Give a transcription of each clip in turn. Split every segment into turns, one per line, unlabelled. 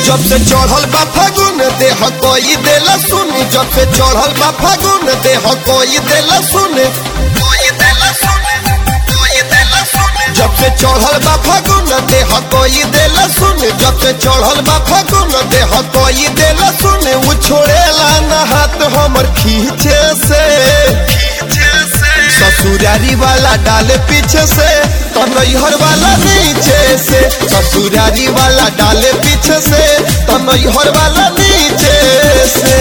जब से चढ़ल बा फागुन देह कोई देला सुन जब से चढ़ल बा फागुन देह कोई देला सुन कोई देला सुन कोई देला सुन जब से चढ़ल बा फागुन देह कोई देला सुन जब से चढ़ल बा फागुन देह कोई देला सुन उ छोड़ेला न हाथ हमर खींचे से ससुरारी वाला डाले पीछे से तो नैहर वाला नीचे से ससुरारी वाला डाले पीछे से तो नैहर वाला नीचे से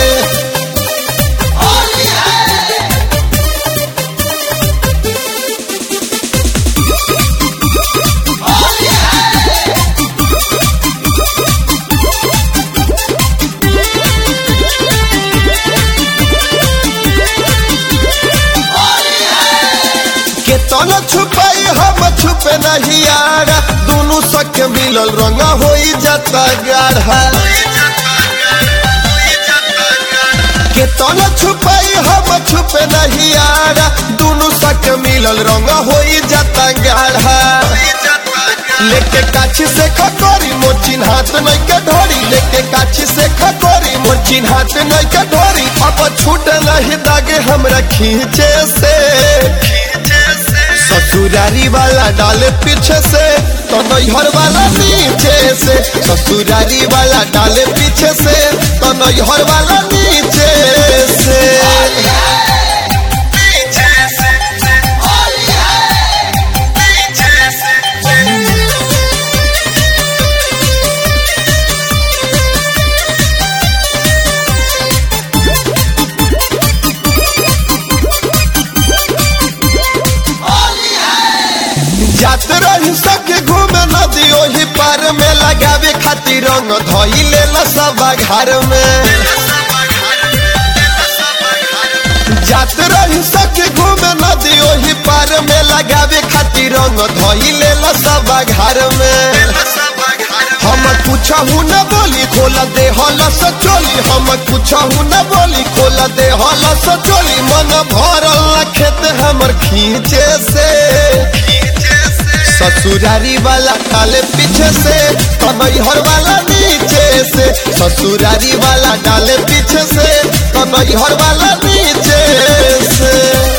केतना छुपाई हम छुपे नहीं यार दोनों सख मिलल रंग हो जाता गाढ़ा केतना छुपाई हम छुपे नहीं यार दोनों सख मिलल रंग हो जाता गाढ़ा लेके काछी से खकोरी मोचिन हाथ नहीं के ढोरी लेके काछी से खकोरी मोचिन हाथ नहीं के ढोरी अब छूट नहीं दागे हमरा खींचे से ससुरारी वाला डाले पीछे से तो नैहर वाला नीचे से ससुरारी वाला डाले पीछे से तो नैहर वाला नीचे से जात रही सके घूमे नदी ओही पार में लगावे खातिर रंग धोइले लसबा घर में जात रही सके घूमे नदी ओही पार में लगावे खातिर रंग धोइले लसबा घर में हम कुछहू न बोली खोल दे हल सचोली हम कुछहू न बोली खोल दे हल सचोली मन भरल खेत हमर खींचे से ससुरारी वाला डाले पीछे से तो नैहर वाला नीचे से ससुरारी वाला डाले पीछे से तो नैहर वाला नीचे से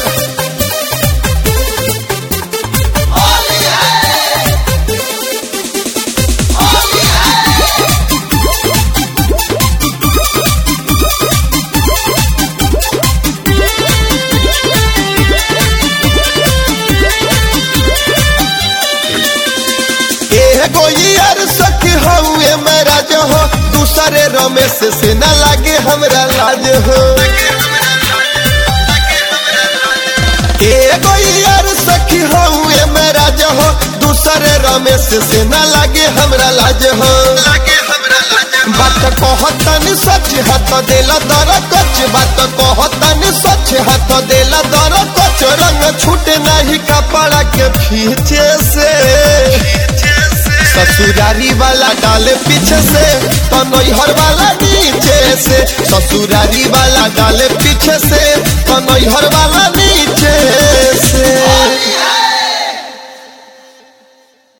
एगो यार सखी हउए मेरा जो हो दूसरे रमेश से न लागे हमरा लाज हो एगो यार सखी हउए मेरा जो हो दूसरे रमेश से न लागे हमरा लाज हो बात कहतन सच हाथ देला दर कच बात कहतन सच हाथ देला दर कच रंग छूटे नहीं कपड़ा के फीचे से ससुरारी वाला डाले पीछे से तो नैहर वाला नीचे से ससुरारी वाला डाले पीछे से तो नैहर वाला